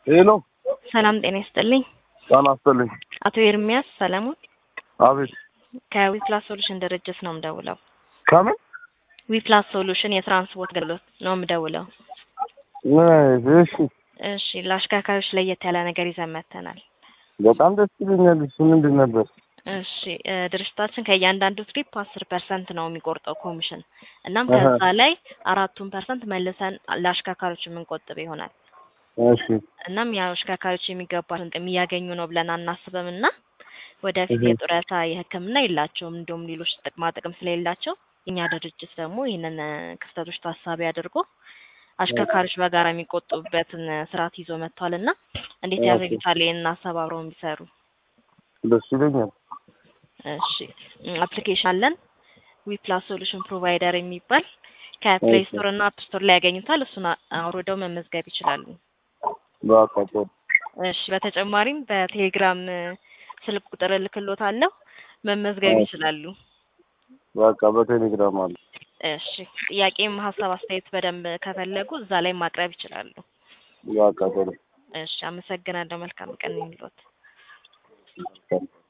ሄሎ ሰላም ጤና ይስጥልኝ። ጤና ይስጥልኝ። አቶ ኤርሚያስ ሰለሞን አቤት። ከዊፕላስ ሶሉሽን ድርጅት ነው የምደውለው። ከምን ዊፕላስ ሶሉሽን የትራንስፖርት አገልግሎት ነው የምደውለው። እሺ፣ እሺ ለአሽከርካሪዎች ለየት ያለ ነገር ይዘን መጥተናል። በጣም ደስ ይለኛል። እሱ ምንድን ነበር? እሺ እ ድርጅታችን ከእያንዳንዱ ትሪፕ አስር ፐርሰንት ነው የሚቆርጠው ኮሚሽን። እናም አሀ። ከዛ ላይ አራቱን ፐርሰንት መልሰን ለአሽከርካሪዎች የምንቆጥብ ይሆናል። እሺ፣ እናም ያው አሽከርካሪዎች የሚገባትን ጥቅም እያገኙ ነው ብለን አናስብም እና ወደፊት እህ። የጡረታ የሕክምና የላቸውም እንዲሁም ሌሎች ጥቅማ ጥቅም ስለሌላቸው የኛ ድርጅት ደግሞ ይህንን እ ክፍተቶች ታሳቢ አድርጎ አሽከርካሪዎች በጋራ የሚቆጥቡበትን እ ስርዓት ይዞ መጥቷል እና እንዴት ኦኬ። ያደርጉታል ይህንን ሀሳብ አብረው ቢሰሩ? ደስ ይለኛል። እሺ አፕሊኬሽን አለን ዊፕላስ ሶሉሽን ፕሮቫይደር የሚባል ከፕሌይ ኦኬ። ስቶር እና አፕ ስቶር ላይ ያገኙታል። እሱን አ- አውርደው መመዝገብ ይችላሉ። በቃ ጥሩ። እሺ በተጨማሪም በቴሌግራም እ ስልክ ቁጥር እልክሎታለሁ መመዝገብ ኦኬ። ይችላሉ። በቃ በቴሌግራም አለ። እሺ ጥያቄም ሀሳብ አስተያየት በደንብ ከፈለጉ እዛ ላይ ማቅረብ ይችላሉ። በቃ ጥሩ። እሺ አመሰግናለሁ። መልካም ቀን ይሁንልዎት።